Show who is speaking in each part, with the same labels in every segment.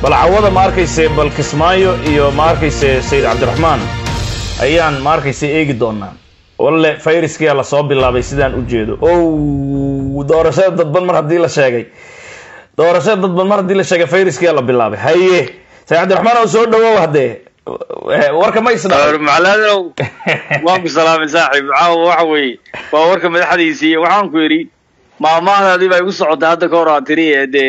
Speaker 1: bal cawada ma arkayse bal kismaayo iyo ma arkayse sayid cabdiraxmaan ayaan ma arkayse eegi doonaa walle fayriskia lasoo bilaabay sidaan u jeedo o doorashada dadban mar haddii la sheegay doorashada dadban mar haddii la sheegay fayraskia la bilaabay haye sayid cabdiraxmaan oo soo dhawow haddee warka ma isdha
Speaker 2: macaladow waan ku salaamay saaxiib caawa waxa weeye waa warka madaxdiisii waxaan ku yidhi maamaadaadii baa igu socotay hadda ka hor aa tiri ee dee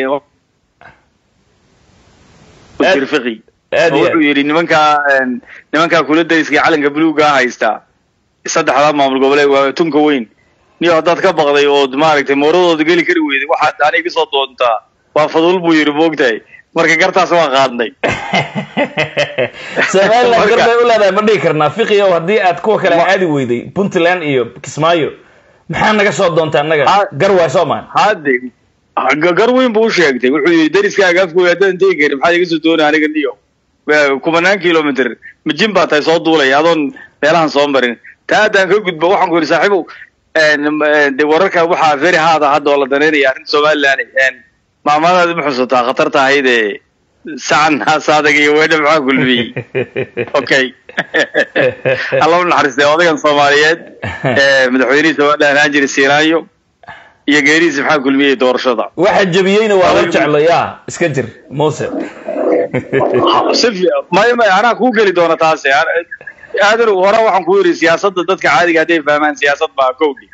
Speaker 2: fiqi
Speaker 1: aad iyo
Speaker 2: wuxuu yidhi nimankaa nimankaa kula dariska calanka buluuga haysta saddexdaa maamul goboleed waa tunka weyn niyo haddaad ka baqday ood maaragtay mooradooda geli kari weyday waxaad aniga kasoo doontaa waa fadul buu yidhi moogtahay marka gartaas waa qaadnay
Speaker 1: somaliland gar bay u leedahay ma dhihi karnaa fiqiow haddii aad kuwa kale aadi weyday puntland iyo kismaayo maxaa naga soo doonta annaga
Speaker 2: Ha-
Speaker 1: gar waay soo maan
Speaker 2: hadde ga- gar weyn buu u sheegtay wuxuu yidhi dariskaaga afkooda haddaan tegi karin maxaad iga soo doonay aniga niyo Waa kumanaan kilomitr majin baa tahay soo duulaya adoon meelahan soo marin taa haddaan ka gudbo waxaan ku yidhi saaxiibow de wararka waxaa very hard ah hadda oo la danaynaya arrinta somaliland maamadaadi ma xusataa khatarta ahayd ee sacan haasaadaga iyo weedha maxaa kulmiyey okay alla u naxariistay odagan soomaaliyeed ee madaxweynihii somaliland ahaan jiray siiraayo iyo geerihiisa maxaa kulmiyey doorashada
Speaker 1: waxa jabiyeyna waa la jeclo ya iska jir muse
Speaker 2: si fi- maya maya anaa kuu geli doona taasi aadan hore waxaan ku yidhi siyaasadda dadka caadiga hadday fahmaan siyaasad baa kowdhi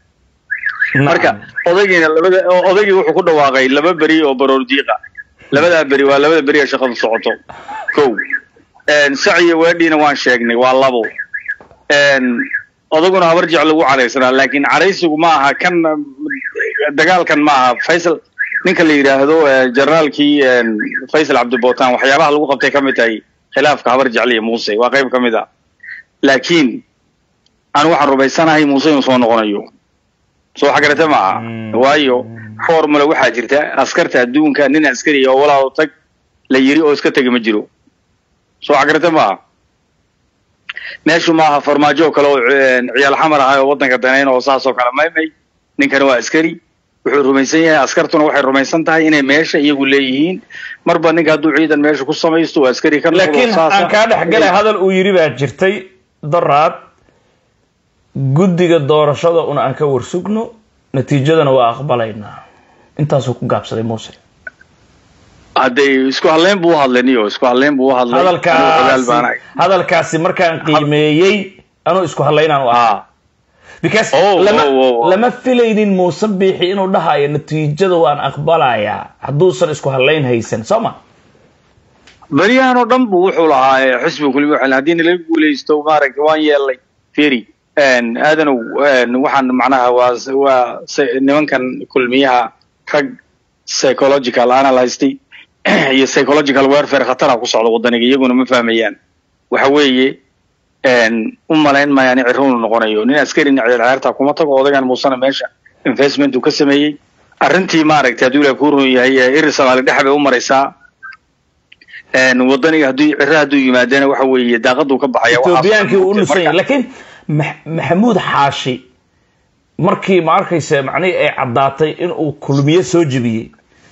Speaker 2: marka odaygiina labada odaygii wuxuu ku dhawaaqay laba beri oo baroor diiqa labadaa beri waa labada beri ee shaqadu socoto kow sac iyo weedhiina waan sheegnay waa labo odaguna habar jecel ugu cadhaysanaa laakiin cadhaysigu ma aha kan dagaalkan ma aha faysal ninka la yidhaahdo generaalkii faysal cabdibotan waxyaabaha lagu qabtay ka mid tahay khilaafka habar jecel iyo muuse waa qayb ka mid a laakiin anu waxaan rumaysanahay muuse inuu soo noqonayo soo xagarate ma aha
Speaker 1: Mm.
Speaker 2: waayo formula waxaa jirta askarta adduunka nin askari oo walaalo tag la yiri oo iska tegi ma jiro soo xagarate ma aha meeshu maaha farmaajo oo kale oo eh, ciyaal xamar ahay oo waddanka danayn oo saas oo kale maymay ninkani waa askari wuxuu rumaysan yahay askartuna waxay rumaysan tahay inay meesha iyagu leeyihiin marba ninka hadduu ciidan meesha ku samaysto waa askari ka noqdo
Speaker 1: laakiin
Speaker 2: saasa.
Speaker 1: aan kaa dhex galay hadal uu yidhi baa jirtay daraad guddiga doorashada una aan ka warsugno natiijadana waa aqbalaynaa intaasuu ku gaabsaday muuse
Speaker 2: hadday isku hadleyn buu u hadlay niyo isku hadleyn buu u hadlay Anigu ogaal baan ahay.
Speaker 1: hadalkaasi hadalkaasi markaan qiimeeyey anuu isku hadlaynaan u ah
Speaker 2: Ah,
Speaker 1: because
Speaker 2: Oh,
Speaker 1: lama
Speaker 2: oh, oh, oh.
Speaker 1: lama filaynin muuse biixi inuu dhahayo natiijada waan aqbalayaa hadduusan isku hadlayn haysan soo ma
Speaker 2: beryahan oo dhan buu wuxuu lahaa eh, xisbiga kulmi waxay haddii nalaga guulaysto maaragtay waan yeelnay feri aadanow waxaan macnaha waa waa se- nimankan kulmiyaha rag psychological analyst iyo psychological warfare khatara ku socda wadaniga iyaguna ma fahmayaan waxa weeye u malayn mayaan in cirro uu noqonayo nin askarina ciyaarta kuma tago odagan muusana meesha investment uu ka sameeyey arrintii maaragtay hadduu ilaah kuu run yahay eh, iri soomaali dhex bay u maraysaa een, wadaniga hadduu cirro hadduu yimaadana waxa weeye daaqaduu ka baxaya waxaas-
Speaker 1: etoobiyaankii uu u nusan yahay
Speaker 2: Marka-
Speaker 1: laakiin Max- maxamuud xaashi markii ma arkaysa macnihii ay caddaatay inuu kulmiye soo jebiyey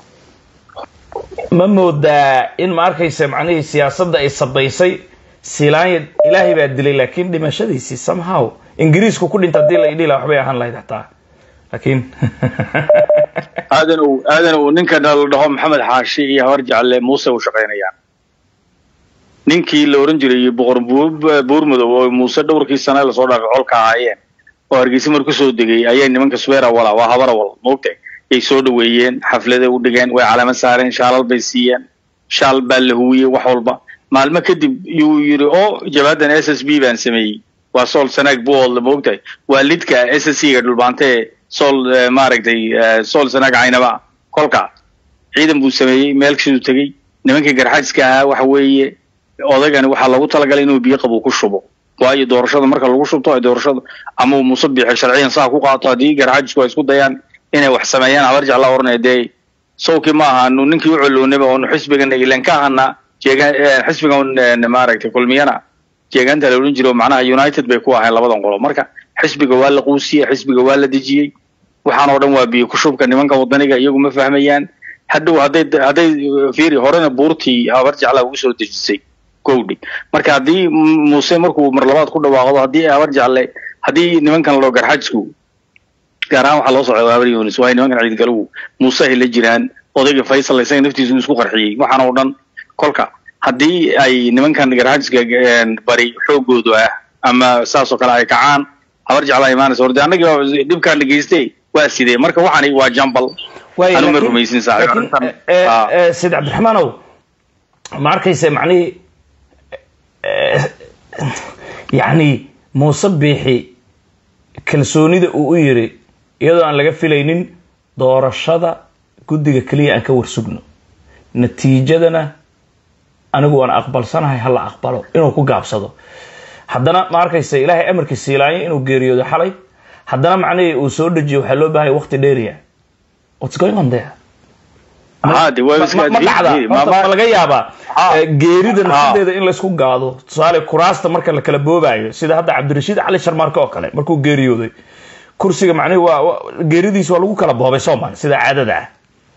Speaker 1: ma moodaa in ma arkaysa macnihii siyaasadda ay sabaysay silaanya ilaahay baa dilay laakiin dhimashadiisii somehow ingiriisku ku dhinta haddii la idhi lahaa waxbay ahaan lahayd xataa laakiin
Speaker 2: aadan uu aadan uu ninkan la dhaho maxamed xaashi iyo habar jecelle muuse u shaqaynayaan ninkii la oran jiray boqor buur- buurmadow oo muuse dhowrkii sane lasoo dhaafay colka ahaayeen oo hargeysa mar kusoo degay ayay nimanka sweera wala waa habara wal moogtay yay soo dhaweeyeen xaflada u dhigeen way calamo saareen shaalal bay siiyeen shaal baa la huwiyey wax walba maalmo kadib yuu yidhi oo jabaadan s s b baan sameeyey waa sool sanaag buoodle moogtahay waa lidka s s c ga dhulbaante ee sool eh, maaragtay eh, sool sanaag caynaba kolka ciidan buu sameeyey meel siduu tegey nimankii garxajiska ahaa waxa weeye odagani waxaa loogu talagalay inuu biyo qabow ku shubo waayo doorashada marka lagu shubto ay doorashada ama uu muuse biixi sharciyan saa ku qaato haddii garxajisku ay isku dayaan inay wax sameeyaan habar jecla oranaya dee sawkii ma ahaanu ninkii u coloonaba oonu xisbigan ilan ka ahana jeegaan xisbigan eh, maaragtay kulmiyana jeegaanta la odhan jiro macnaha united bay ku ahayn labadan qolo marka xisbiga waa la quusiyey xisbiga waa la dejiyey waxaan oo dhan waa biyo ku shubka nimanka wadaniga iyagu ma fahmayaan hadhow hadday hadday fiiri horena buurtii habar jeclaa ugu soo dejisay gowdhi marka haddii muuse markuu mar labaad ku dhawaaqdo haddii habar jecle haddii nimankan loo garxajku gaar ahaan waxaa loo socda habar yunis waayo nimankan ciidgalow muuse ay la jiraan odayga faysal isaga naftiisu isku qarxiyey waxaan oo dhan kolka haddii ay nimankan garxajka bari xoogoodu ah ama saas oo kale ay kacaan habar jeclaa imaanaysa horde annaga dhibkaan la geystay waa sidee marka waxani waa jambal anu ma rumaysin
Speaker 1: said cabdiraxmaanow ma arkayse macnihii yacni muuse biixi kalsoonida uu u yiri iyadoo aan laga filaynin doorashada guddiga keliya aan ka warsugno natiijadana anigu waan aqbalsanahay hala aqbalo inuu ku gaabsado haddana ma arkaysa ilaahay amarkii siilaanya inuu geeriyoodo xalay haddana macnihii uu soo dejiyo waxaa loo baahaya waqti dheeriya what's going on there ma dhacda ma laga yaabaa geerida nafsadeeda in laysku gaado tusaale kuraasta marka la kala boobayo sida hadda cabdirashiid cali sharmaarke oo kale markuu geeriyooday kursiga macnihi waa geeridiis waa lagu kala boobay soomaali sida caadada ah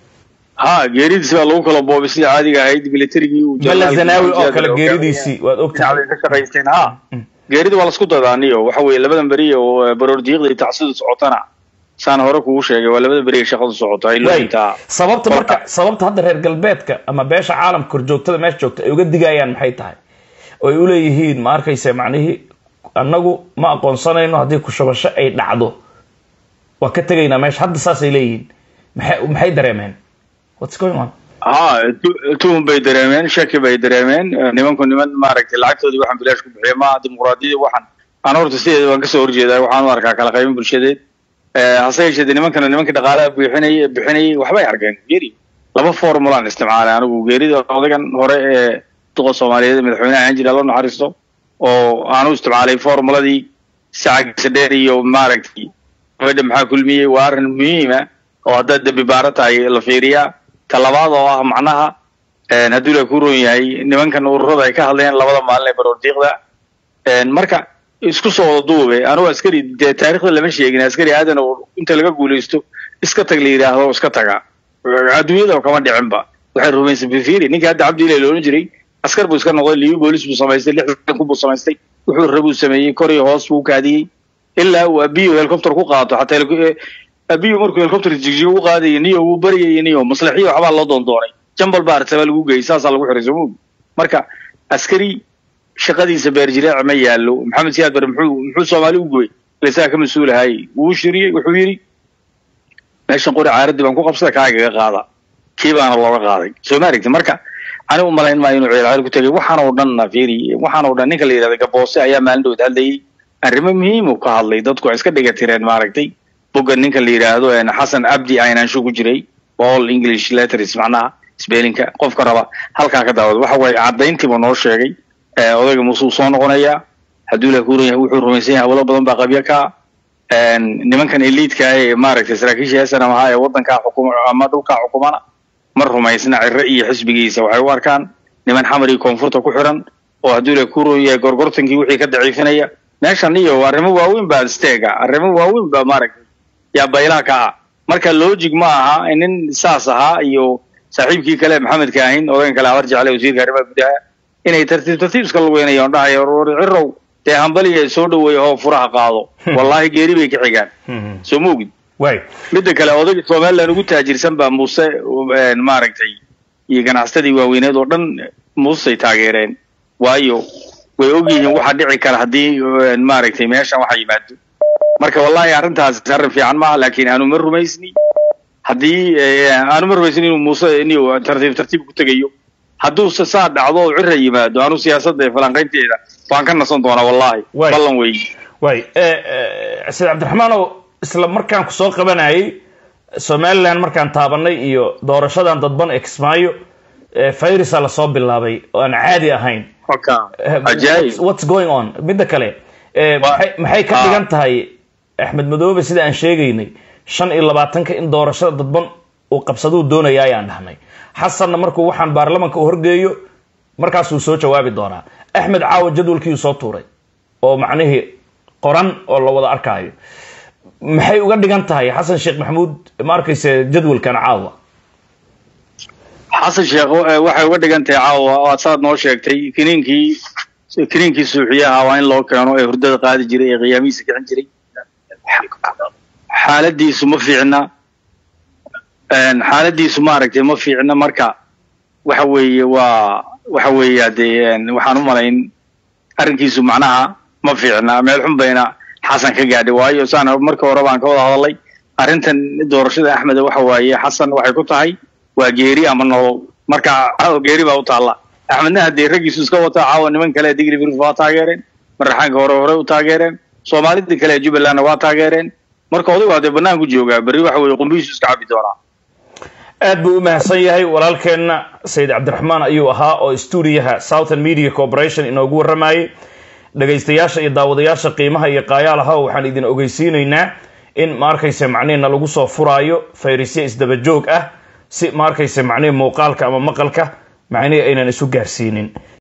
Speaker 2: ha geeridiisi baa lagu kala boobay sida caadiga ahayd militarigii
Speaker 1: bala zanaawi oo kale geeridiisii waad ogtahay
Speaker 2: ka shaqaysteen ha geerida waa lasku dadaaniyo waxa weeye labadan beri oo baroordiiqda iyo tacsidu socotana saan hore kugu sheegay waa labada beri ay shaqadu socoto ay loointaa
Speaker 1: sababta marka sababta hadda reer galbeedka ama beesha caalamka korjoogtada meesha joogta ay uga digayaan maxay tahay oo ay uleeyihiin ma arkaysa macnihii annagu ma aqoonsanayno haddii kushabasho ay dhacdo waa ka tegaynaa meesha hadda saasay leeyihiin maxay maxay dareemeen what's going on
Speaker 2: ha tuhun bay dareemeen shaki bay dareemeen nimanku niman maaragtay lacagtoodii waxaan bilaash ku bixiya ma dimuqraadiyadii waxaan aan horta sideeda waan kasoo horjeedaa waxaan u arkaa kala qaybin bulshadeed hase yeeshee de nimankana nimankii dhaqaalaha bixinay bixinayay waxbay arkeen geeri laba formulaan isticmaalay anigu geerida odagan hore ee duqa soomaaliyeed madaxweynaha ahaan jira loo naxariisto oo aanu isticmaalay formuladii sacagiisa dheer iyo maaragtay gabadha maxaa kulmiyey waa arrin muhiima oo haddaad dembi baaro tahay la fiiriyaa ta labaad oo ah macnaha hadduu la ku roon yahay nimankan ururada ay ka hadlayaan labada maalin ee baroordiiqda marka isku soo wada duube anugu askari dee taarikhda lama sheegin askari aadan oo inta laga guulaysto iska tag la yidhaahdo iska taga adduunyada kama dhicinba waxay rumaysan fifiri ninkii hadda cabdi ilay loolan jiray askar buu iska noqday liibi boolis buu samaystay lixdan kun buu samaystay wuxuu rabuu sameeyey kor iyo hoos buu kaadiyey ilaa uu abiyo helicopter ku qaato xataa abiyo markuu helicopter jigjigo u qaadayay niyo wuu baryayay niyo maslaxiyo waxbaa loo doondoonay jambal baa artabaa lagu geeyey saasaa lagu xiray somoog marka askari shaqadiisa beerjireec ma yaallo maxamed siyaad bare muxuu muxuu soomaali u gooyey ilasaga ka mas-uulahay wuu shiriyey wuxuu yidhi meeshan qori caaradii baan ku qabsada kaagaga qaada kii baana looga qaaday soo ma aragti marka anigu malayn maayo inuu ciyaal ku tegay waxaan oo dhanna fiiri waxaan oo dhan ninka la yidhahda gaboose ayaa maalin dhowd hadlayay arrimo muhiim uu ka hadlay dadku ay iska dhiga tireen maaragtay bogga ninka la yidhaahdo xasan abdi aynaansho ku jiray all english letters macnaha spellinka qofka raba halkaa ka daawada waxa waaye caddayntiiba noo sheegay odayga muuse uu soo noqonayaa hadduu la kuran yahay wuxuu rumaysan yahay hawlo badan baa qabyo ka nimankan eliidka ee maaragtay saraakiisha heesanam ahaa ee waddankaa xukuma ama dhulkaa xukumana ma rumaysna ciro iyo xisbigiisa waxay u arkaan niman xamar iyo koonfurta ku xiran oo hadduu la kuran yahay gorgortankii wixii ka daciifinaya meeshan iyo arrimo waaweyn baa steega arrimo waaweyn baa maaragtay yaa baylaha ka ah marka logic ma aha nin saas ahaa iyo saaxiibkii kale maxamedka ahin odagan kale habar jecle wasiirka arrimaha gudaha inay tartiib tartiib iska lugeynayaan dhahayo cirow dee hambaliya soo dhaweeya oo furaha qaado wallahi geeri bay ka xigaan soo ma ogid midda kale odayga somaliland ugu taajirsan baa muuse maaragtay iyo ganacsatadii waaweyneed oo dhan muusey taageereen waayo way ogyihiin waxa dhici kara haddii maaragtay meeshan waxa yimaado marka wallahi arrintaas arrin fiican maaha laakiin aanu ma rumaysni haddii aanu ma rumaysni inuu muuse inuu tartiib tartiib ku tegayo hadduu saa dhacdo oo cira yimaado anu siyaasadda falanqaynteeda waan ka nasan doonaa wallahi ballan wey
Speaker 1: way said cabdiraxmaanow isla markaan kusoo qabanayay somaliland markaan taabanay iyo doorashadan dadban ee kismaayo fayrisa lasoo bilaabay oo aan caadi ahayn what's going on midda kale maxay ka dhigan tahay axmed madoobe sida aan sheegaynay shan iyo labaatanka in doorashada dadban uu qabsaduu doonaya ayaan dhahnay xasanna markuu waxaan baarlamanka u horgeeyo markaasuu soo jawaabi doonaa axmed caawa jadwalkiiu soo tuuray oo macnihii qoran oo la wada arkaayo maxay uga dhigan tahay xasan sheekh maxamuud ma arkayse jadwalkan caawa
Speaker 2: xasan sheekh wa- waxay uga dhigan tahay caawa waad saad noo sheegtay kiniinkii kiniinkii suuxiyaha waa in loo keeno ee hurdada qaadi jiray ee qiyaamihiisa kicin jiray xaaladiisu ma fiicna een, xaaladiisu maaragtay ma fiicna marka waxa weeye waa waxa weeye hadee een, waxaan u malayn arrinkiisu macnaha ma fiicna meel xun bayna xasan ka gaadhay waayo saan marka hore baan ka wada hadalay arrintan doorashada axmed waxa waaye xasan waxay ku tahay waa geeri ama nolol marka caawa geeri baa u taalla axmedna haddii raggiisu iska wata caawa niman kale digri birif waa taageereen maraxaanka hore hore u taageereen soomaalida kale ee jubbalandna waa taageereen marka odagu haddee banaanku joogaa berri waxa weeye qumbihiisu iska cabi doonaa
Speaker 1: aad buu u mahadsan yahay walaalkeenna sayid cabdiraxmaan ayuu ahaa oo stuudiyaha southern media corporation inoogu warramayay dhegaystayaasha iyo daawadayaasha qiimaha iyo qaayaalaha waxaan idin ogeysiinaynaa in ma arkayse macnihiina lagu soo furaayo fayrisye isdaba joog ah si ma arkayse macnihi muuqaalka ama maqalka macnihii aynan isu gaarsiinin